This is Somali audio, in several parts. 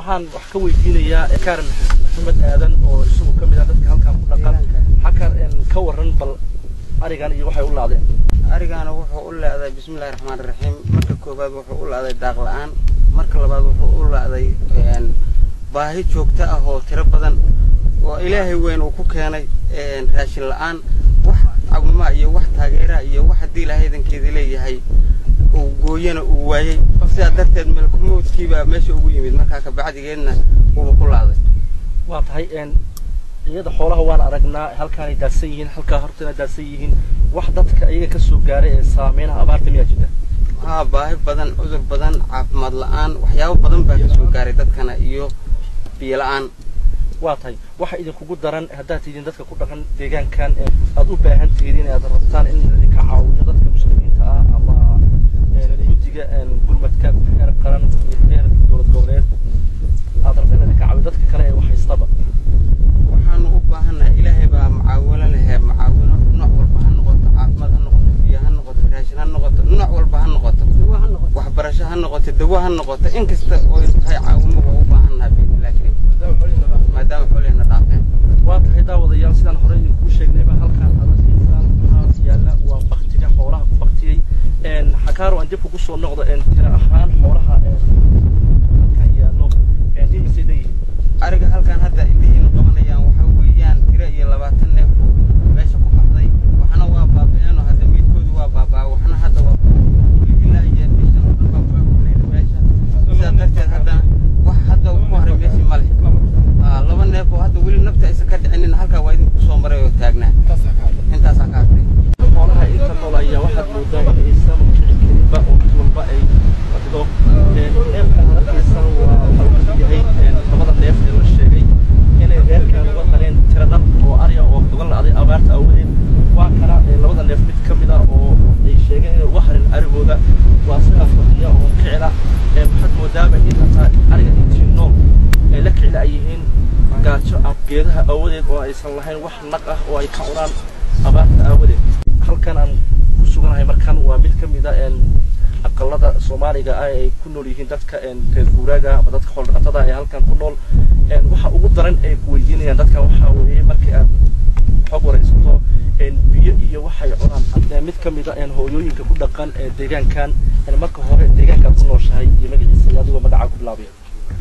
waxaan wax ka weydiinayaa kaaran maxamed aadan oo isagu ka mid ah dadka halkan ku dhaqan xakar ka waran bal arigan iyo waxay u laadeen arigaana wuxuu u leeday bismillahi raxmaani raxiim marka koowaad wuxuu u leeday daaq la-aan marka labaad wuxuu u leeday baahi joogto ah oo tiro badan oo ilaahay weyn uu ku keenay raashin la-aan wax cawima iyo wax taageera iyo wax haddii ilaahay idankeeda leeyahay uu gooyana uu waayey sidaa darteed melkumowdkiibaa meesha ugu yimid markaa kabacdigeedna uuba ku laaday waa tahay iyada xoolaha waan aragnaa halkaanay daadsan yihiin halkaa hortana daadsan yihiin wax dadka iyaga ka soo gaaray ee saameynaha abaarta miyaa jirta haa baahi badan cudur badan caafimaad la-aan waxyaabo badan baa ka soo gaaray dadkana iyo biyo la-aan waa tahay waxa idinkugu daran haddaad tihiin dadka ku dhaqan deegaankan aad u baahan tihiin inaad rabtaan in idinka caawiyo dadka muslimiinta ah ama guddiga gurmadka heer qaran iyo heer dowlad goboleed aad rabta in idinka caawiyo dadka kale ee wax haystaba waxaanu u baahannahay ilaahay baa macaawino lehee macaawino nooc walba ha noqoto caafimaad ha noqoto biyo ha noqoto raashin ha noqoto nooc walba ha noqoto waxbarasho ha noqoto dawo ha noqoto in kasta oo tahay caawimo waa u baahannahay biidnillahi kariim maadaama xoolihina dhaafeen waa tahay daawadayaal sidaan horey idinkuu sheegnayba halkaan aad arkaysaan waxaa yaalla waa baktiga xoolaha ku baktiyey xakaaro aan dib kugu soo noqdo tira ahaan xoolaha halkaan yaallo imisay leeyihiin ariga halkaan hadda indihiinu qabanayaan waxa weeyaan tiro iyo labaatan neef meesha ku baxday waxna waa baaba'eenoo hadda miidkoodu waa baabaa waxna hadda waa weli ilaa iyo bishan oo dhan baa waa kulayna meesha sidaa darteed haddana wax hadda ku haray meeshii ma leh laba neef oo hadda weli nafta aysan ka dhicinin halkaa waa idinku soo maray oo taagnaa intaasaa ka hartay xoolaha inta nool ayaa waxaad moodaa in aysan kici karinba oo mid walba ay fadhido neefka aad arkaysaan waa waxa uu yahay labada neef ee la sheegay inay reerkan uga qaleen tira dhab oo arya oo uga la'day abaarta awgeed waa kana labada neef mid ka mid ah oo ay sheegeen inay uga harin arigooda waa sidaa fadhiya oo kicila waxaad moodaaba in hataa ariga intii nool ay la kicila ay yihiin gaajo ama geedaha aawadeed oo aysan lahayn wax naq ah oo ay ka cunaan abaarta aawadeed halkan aan ku suganahay markan waa mid ka mid a aqalada soomaaliga ah ay ku nool yihiin dadka reer guuraaga ama dadka xool-dhaqatada ee halkan ku nool waxa ugu daran ay ku weydiinayaan dadkan waxaa weeye markii aad xog waraysato biyo iyo waxay cunaan mid ka mid a hooyooyinka ku dhaqan ee deegaankan marka hore deegaankaad ku nooshahay iyo magaciisa iyo adigoo magacaa ku bilaabaya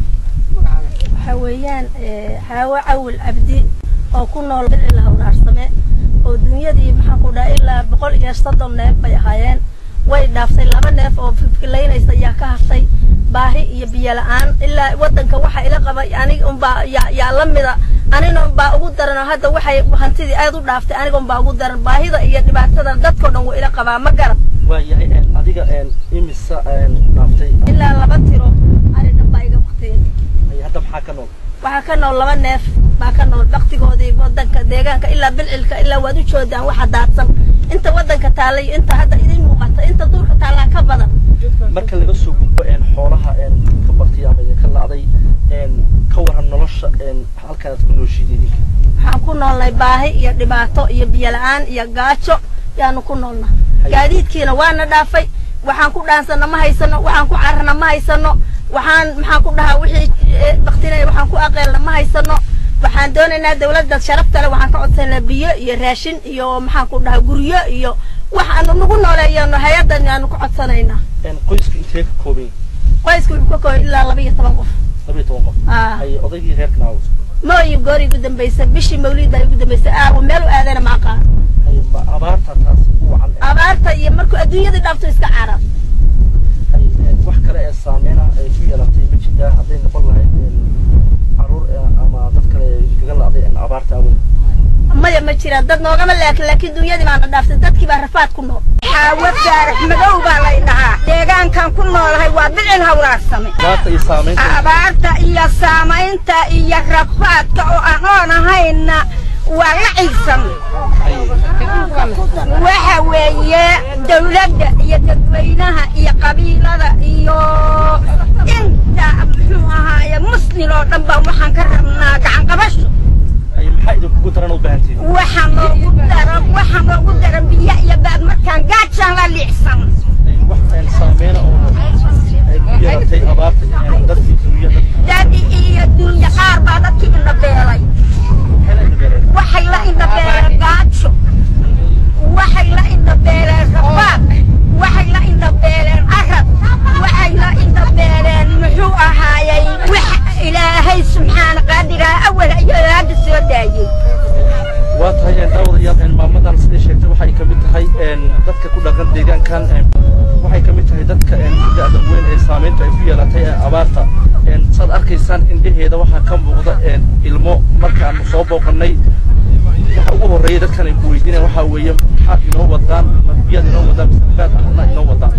waxa weeyaan xaawo cawil cabdi oo ku nool bicil hawraarsame oo dunyadii maxaan ku dhaha ilaa boqol iyo soddon neef bay ahaayeen way dhaaftay laba neef oo fifilaynaysa ayaa ka hartay baahi iyo biyo la-aan ilaa waddanka waxa ila qabay aniga unbaa yaa la mida anina unbaa ugu daran oo hadda waxay hantidii aad u dhaaftay aniga unbaa ugu daran baahida iyo dhibaatada dadkao dhan wuu ila qabaa ma garan waayahay adiga imisa dhaaftay ilaa laba tiro ari dhan baa iga baktiyey hadda maxaa ka nool waxaa ka nool laba neef baa ka nool baktigoodii wadanka deegaanka ilaa bilcilka ilaa waad u joodaan waxa daadsan inta wadanka taallay inta hadda idin muuqata inta duurka taallaa ka badan marka laga soo gudbo xoolaha ka bartay ama idinka la'day ka waran nolosha halkan aad ku nooshiid idinka waxaan ku noolnay baahi iyo dhibaato iyo biyo la-aan iyo gaajo yaanu ku noolnaa gaadiidkiina waana dhaafay waxaan ku dhaansana ma haysano waxaan ku cararna ma haysano waxaan maxaan ku dhahaa wixii baktinaya waxaan ku aqeelna ma haysano waxaan doonaynaa dawladda sharafta leh waxaan ka codsanaa biyo iyo raashin iyo maxaan ku dhahaa guryo iyo wax aanu nagu nooleeyano hay-addan aanu ka codsanaynaa qoyska intee ka kooban qoyska wuxuu ka kooban ilaa laba iyo toban qof laba iyo toban qof ay odaygii reerka naawo mooyi goor igu dambaysa bishii mawlid baa igu dambaysa aawo meel u aadana ma aqaan abaarta taas ku wacan abaarta iyo markuu adduunyadii dhaafto iska carab wax kale ee saameyna ay ku yeelatay ma jirtaa hadday noqon lahayd caruur ama dad kale kaga la'day abaarta awgeed maya ma jiraan dad noogama laakin laakiin dunyadii baana dhaaftay dadkii baa rafaad ku nool xaawo faarax madow baa lay dhahaa deegaankan ku noolahay waa bicil hawraarsame abaarta iyo saamaynta abaarta iyo saamaynta iyo rafaadka oo anoon ahayna waa la ciisan waxa weeye dawladda iyo dadweynaha iyo qabiilada iyo inta muxuu ahaaye muslim oo dhan baa waxaan ka rabnaa gacan qabasho maxaa idinkugu daran u baahantihin waxaa noogu daran waxaa noogu daran biyo iyo baad markaan gaajaan la liicsan wax saameyna oo ay ku yeelatay abaarta dadkii dunya dad iyo awal ayuu hadda soo daayey waa tahay daawadayaal maamadan sidai sheegtay waxay ka mid tahay dadka ku dhaqan deegaankan waxay ka mid tahay dadka da-da weyn ee saamaynta ay ku yeelatay ee abaarta saad arkaysaan indhaheeda waxaa ka muuqda ilmo markaanu soo booqanay waxa ugu horreeya dadkan ay ku weydiinayaan waxaa weeye maxaad inoo wadaan biyaad inoo wadaan baad ahna inoo wadaan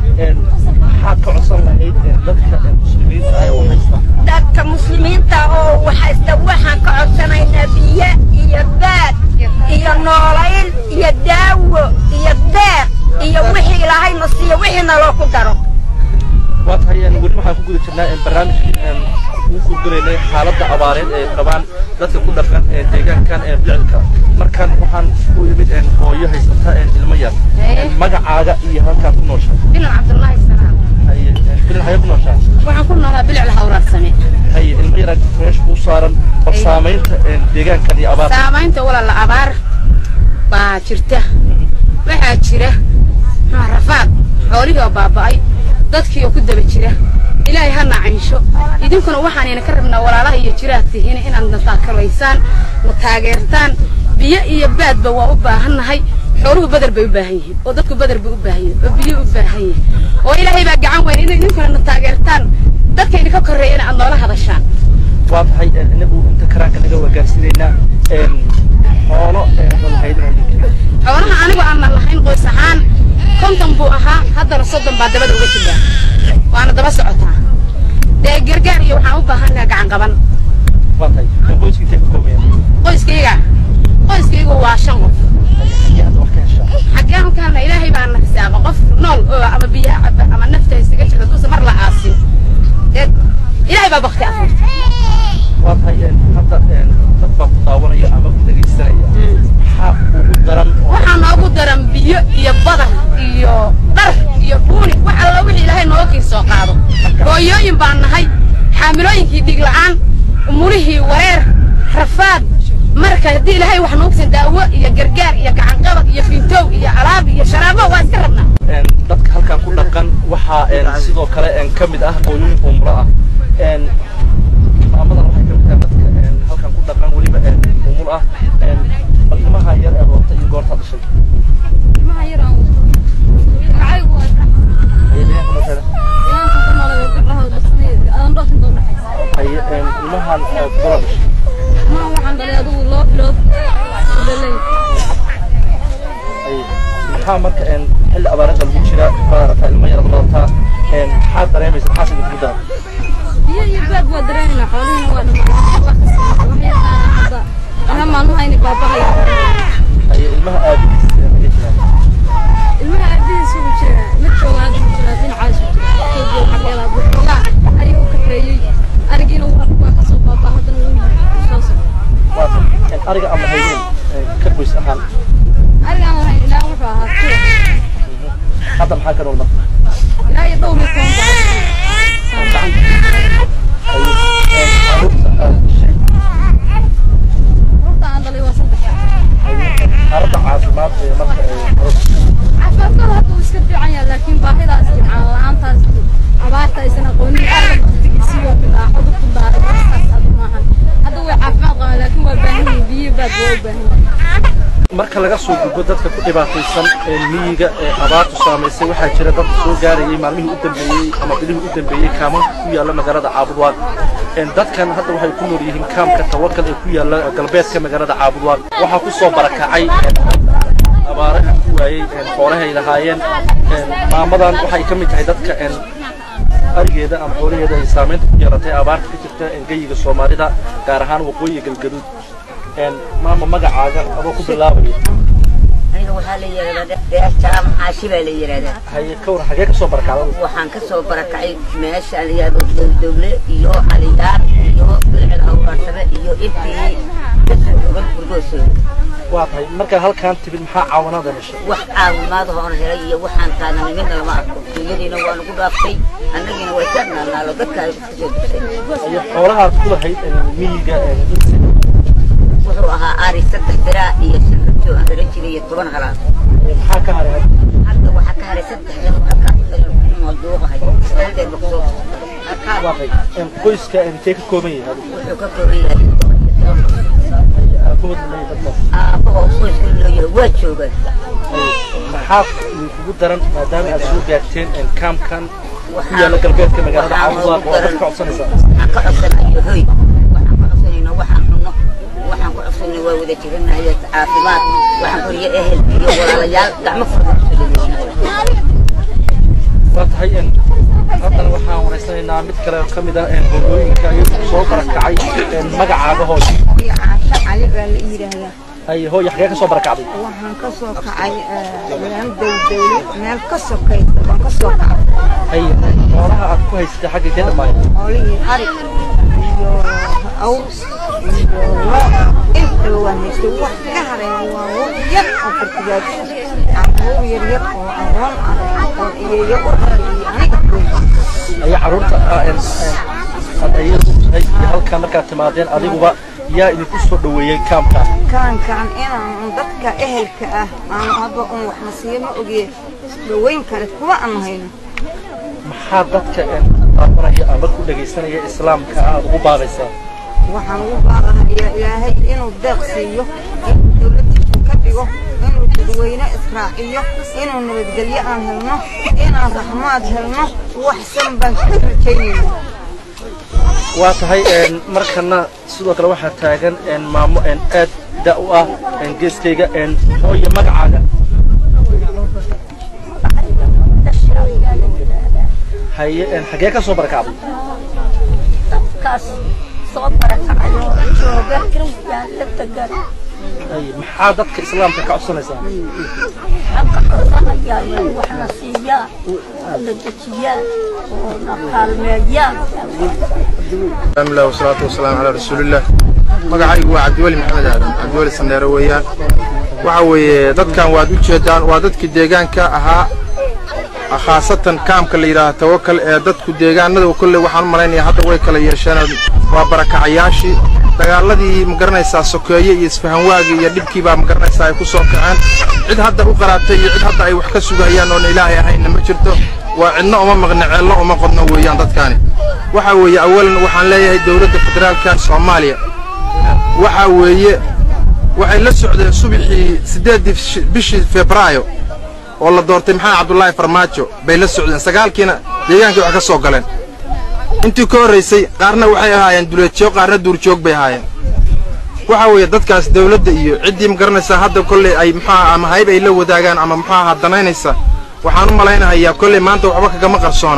maxaad ka codsan lahayd dadka muslimiinta ah ee waxaysta dadka muslimiinta oo waxaysta waxaan ka codsanaynaa biyo iyo baad iyo noolayn iyo daawo iyo deeq iyo wixii ilaahay na siiyo wixii naloo ku daro waa tahay weli waxaan ku guda jirnaa barnaamijkii ugu gudbinaynay xaaladda abaareed ee qabaan dadka ku dhaqan deegaankan ee ficilka markan waxaan u imid hooyo haysata ilmo yar magacaaga iyo halkaan ku nooshaa bilan cabdullaahi salaam bilin xagee ku nooshaa waxaan ku noolaa bilic lahawraarsame haye ilmo yar meesha u saaran bal saamaynta deegaankan iyo abaarta saamaynta walaala abaar baa jirta waxaa jira maxaa rafaad xoolihii oo baaba'ay dadkii oo ku daba jira ilaahay ha nacaysho idinkuna waxaanayna ka rabnaa walaalaha iyo jiraad tihiin inaad na taakalaysaan na taageertaan biyo iyo baadba waa u baahannahay xooluhu badar bay u baahan yihiin oo dadku badar bay u baahan yihiin oo biyo u baahan yihiin oo ilaahay baa gacan weyn inay idinkuna na taageertaan dadka idinka korreeya in aad noola hadashaan waa tahay inagu inta karaanka naga wagaarsiinaynaa xoolo lahayd xoolaha anigu aanan lahayn qoys ahaan konton buu ahaa haddana soddon baa dabada uga jiraa waana daba socotaa dee gargaar iyo waxaan u baahannaha gacan qaban waa tahay qoyska intee ka koobayan qoyskayga qoyskaygu waa shan qof aad wax ka heshaa xaggee halkaana ilaahay baa na xisaaqa qof nool oo ama biyaha caba ama nafta isaga jirta duusa mar la aasin dee ilaahay baa bakti afuurta waa tahay hadda dad baa ku daawanaya ama ku dhegaysanaya maxaa ugu daran oo waxaa noogu daran biyo iyo badar iyo dhar iyo buuni wax alla wixii ilaahay nooga kii soo qaado hooyooyin baan nahay xaamilooyinkii dhig la'aan umulihii wareer rafaad marka haddii ilaahay wax noogsan daawo iyo gargaar iyo gacanqabad iyo fintow iyo alaab iyo sharaabo waa iska rabnaa dadka halkan ku dhaqan waxaa sidoo kale ka mid ah hooyooyin umro ah maamadan waxay ka mid tahay dadka halkan ku dhaqan weliba umul ah bal ilmaha yar ee roorta iyo goorta dhashay haye ilmahan gola dhashay maxaa marka xilli abaarada lagu jira baarataa ilmo yar wadataa maxaa dareemaysa maxaa sida kugu daran biyo iyo baad waa dareemayna xoolihina waa dhamaaday ilma maalmaha inay baabaqaya haye ilmaha aabihiis maxay jiraan ilmaha aabihiis ugu jira mid joogaa ugu jira dhinacaas joogo xageeda buxoogaa ariga u kaxeeyey arigiina waa kasoo baabaa haddana wuu yimid soo socda waa ariga ama hayeen ka qoys ahaan arigaan lahayn ilaa wuxuu ahaa kuwa hadda maxaa ka nool marka ilaa iyo dhowr iyo toban baa caruurta aad dhashay rurta aan dhalay waa saddex xaaladda caafimaad ee marka caruurta caafimaadkooda hadda wuu iska fiican yahay laakiin baahidaas jimcaan la-aantaas abaarta aysan aqoonin aada baktigisiyo bilaaxodu ku daaray waxaas hadda maahan hadda way caafimaad qabaan laakiin waa baahan yihiin biyo baad waa u baahan yihiin marka laga soo gudbo dadka ku dhibaataysan ee miyiga ee abaartu saamaysay waxaa jira dad soo gaarayay maalmihii u dambeeyey ama bilihii u dambeeyey kaamanka ku yaalla magaalada caabudwaaq dadkan hadda waxay ku nool yihiin kaamka tawakal ee ku yaalla galbeedka magaalada caabudwaaq waxaa ku soo barakacay abaaraha ku waayey xoolahay lahaayeen maamadan waxay ka mid tahay dadka arigeeda ama xoolaheeda ay saamaynta ku yeelatay abaarta ka jirta geyiga soomaalida gaar ahaan waqooyiga galgaduud maama magacaaga adoo ku bilaabaya aniga waxaa la yidhahdaa reer jaam caashi baa la yidhahdaa haye ka war xagee ka soo barakacda waxaan ka soo barakacay meesha la yidhahdo dowdowle iyo caliyaar iyo bilcil hawraarsame iyo intii kasoo ogan burgoosooda waa tahay markaa halkaan timid maxaa caawinada heshay wax caawimaad hoon helay iyo waxaan taagana midna lama arko dunyadiina waa nagu dhaaftay annagiina way ka naanaalo dadka ay iska soo dusay iyo xoolahaad ku lahayd miyiga wuxuu ahaa ari saddex diraa iyo shan rabto aan dhalan jiray iyo toban halaad maxaa ka haray hadda waxaa ka haray saddex nin halkaa mooduuqahay dheer baksoo halkaa waa tahay qoyska intee ka kooban yahay adigu wuxuu ka kooban yahay aabahood ma leeyahay dadkaas aabahoo qoyska looyahay waa joogaan maxaa idinkugu daran maadaama aad soo gaarteen een, kaamkan ku yaalla galbeedka magaalada caabudaaq oo aad ka codsanaysaa waxaan ka codsanayo hoy waxaan ka codsanayna waxaan cunno waxaan ku codsanayna waa wada jiranayo caafimaad waxaan koriyo ehel iyo walaalayaal gacmo furda kusoo dhaweynaa waa tahay een, haddana waxaan waraysanaynaa mid kale oo ka mid ah een, hooyooyinka iyagu soo barakacay een, magacaagahooda caasho cali baa la yidhaahdaa haye hooya xagee ka soo barakacday waxaan ka soo kacay meel dowdowle meel ka sokaysa baan ka soo kacay haye xoolaha aad ku haysatay xagga kee dhammaayeen xoolihii ari iyo awr iyo loo intaba waan haystay wax ka hareeya waa wax yar oo fartigaad caruur yar yar oo aqoon ah oo iyeeyo u rabay iyo aniga koy ayaa carruurta ah, een, een, aad ayadu tahay iyo halkaa markaad timaadeen adiguba yaa idinku soo dhoweeyey kaamka kaankaan inaan dadka ehelka ah aan hadba un waxna siiyo ma ogiye dhaweyn kale kuwa aan hayno maxaa dadka een, daawanaya ama ku dhegaysanaya islaamka aad ugu baadaysaa waxaan ugu baaqahayaa ilaahay inuu deeq siiyo inuu dowladdiisu ka dhigo inuu dadweyne israaciyo inuu nabadgelyo aan helno inaan raxmaad helno waxsan baan ka rajaynayna waa tahay een, markana sidoo kale waxaa taagan een, maamo een, aad da u ah een, geeskayga een, hooya magacaaga haye een, xagee ka soo barakacday dadkaas soo barakacay oo jooga yaalla degan haye maxaa dadka islaamka ka codsanaysaa xagga codsanayaan waxna siiyaan na dejiyaan oo na kaalmeeyaan الحمد لله والصلاة والسلام على رسول الله magacaygu waa cabdiweli maxamed aadan cabdiweli sandheere weeyaan waxa weeye dadkan waad u jeedaan waa dadkii deegaanka ahaa khaasatan kaamka la yidhaaha tawakal ee dadku deegaanada kolley waxaan u malaynaya hadda way kala yeesheen waa barakacayaashii dagaaladii magaranaysaa sokeeye iyo isfahanwaagii iyo dhibkii baa magaranaysaa ay ku soo kaceen cid hadda u qaraabtay iyo cid hadda ay wax ka sugayaan oon ilaahay ahaynna ma jirto waa cidna uma maqna ceelna uma qodno weeyaan dadkaani waxa weeye awalan waxaan leeyahay dowladda federaalka soomaaliya waxa weeye waxay la socdeen subaxii siddeeddii bishi- bishii febraayo oo la doortay maxamed cabdulaahi farmaajo bay la socdeen sagaalkiina deegaankii wax ka soo galeen intii ka horraysay qaarna waxay ahaayeen duleedjoog qaarna duurjoog bay ahaayeen waxa weeye dadkaas dawladda iyo ciddii ma garanaysaa hadda kolley ay muxuaha ama hayb ay la wadaagaan ama muxuu ahaa danaynaysa waxaan u malaynahayaa kolley maanta waxba kagama qarsoona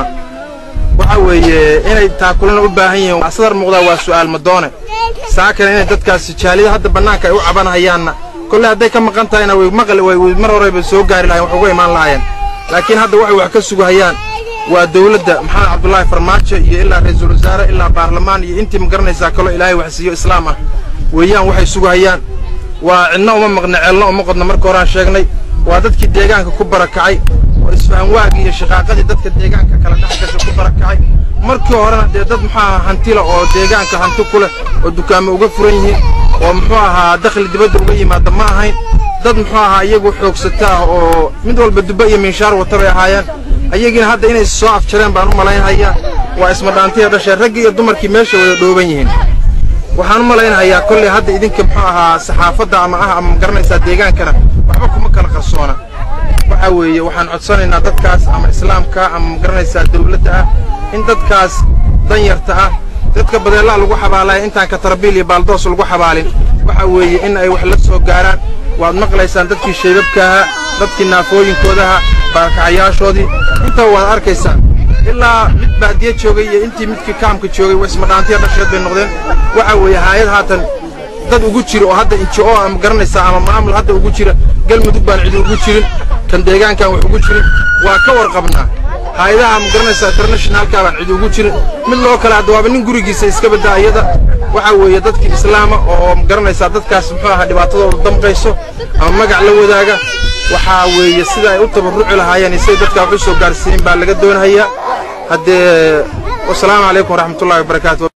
waxa weeye inay taakulana u baahan yihiin sadar muuqdaa waa su'aal madoone saakana inay dadkaasi jaalida hadda bannaanka ay u cabanhayaanna kolley hadday ka maqan tahayna way maqli way way mar horeba soo gaari lahayen wax uga imaan lahaayeen laakiin hadda waxay wax ka sugahayaan waa dawladda maxamed cabdulaahi farmaajo iyo ilaa ra-iisul wasaare ilaa baarlamaan iyo intii ma garanaysaa kaloo ilaahay wax siiyo islaam ah weeyaan waxay sugahayaan waa cidna uma maqna ceelna uma qodna marka horaan sheegnay waa dadkii deegaanka ku barakacay oo isfahan waagii iyo shaqaaqadii dadka deegaanka kala dhex gasha ku barakacay markii horena dee dad muxuu ahaa hantila oo deegaanka hanti ku leh oo dukaamo uga furan yihiin oo muxuu ahaa dakhli dibadda uga yimaada ma ahayn dad muxuu ahaa iyagu xoogsata ah oo mid walba dubba iyo minshaar wata bay ahaayeen ayagiina hadda inay soo afjareen baan u malaynhayaa waa ismadhaantiya dhasheen raggii iyo dumarkii meesha wada dhooban yihiin waxaan u malaynahayaa kolley hadda idinka muxuu ahaa saxaafadda ama ah ama garanaysaa deegaankana waxba kuma kala qarsoona waxa weeye waxaan codsanaynaa dadkaas ama islaamka ama magaranaysaa dawladda ah in dadkaas danyarta ah dadka badeellaa lagu xabaalaya intaan katarabiil iyo baaldoos lagu xabaalin waxa weeye in ay wax la soo gaaraan waad maqlaysaan dadkii shaybabka ahaa dadkii naafooyinkoodaha baakacayaashoodii intaba waad arkaysaan ilaa mid baadiye joogay iyo intii midkii kaamka joogay waa ismadhaantiya dhasheed bay noqdeen waxa weeye haayad haatan dad ugu jira oo hadda inji oo ama garanaysaa ama maamul hadda ugu jira galmudug baan cidi ugu jirin kan deegaankan wax ugu jirin waa ka warqabnaa hay-adaha ma garanaysaa internationalka baan cidi ugu jirin mid loo kale hadda waaba nin gurigiisa iska baddaa iyada waxa weeye dadkii islaama oo ma garanaysaa dadkaas muxuu ahaa dhibaatadooda damqayso ama magac la wadaaga waxaa weeye sida ay u tabarruci lahaayeen iyo siday dadkaa wax u soo gaarsiin baa laga doonhayaa haddee wasalaamu calaykum waraxmatullahi wabarakaatu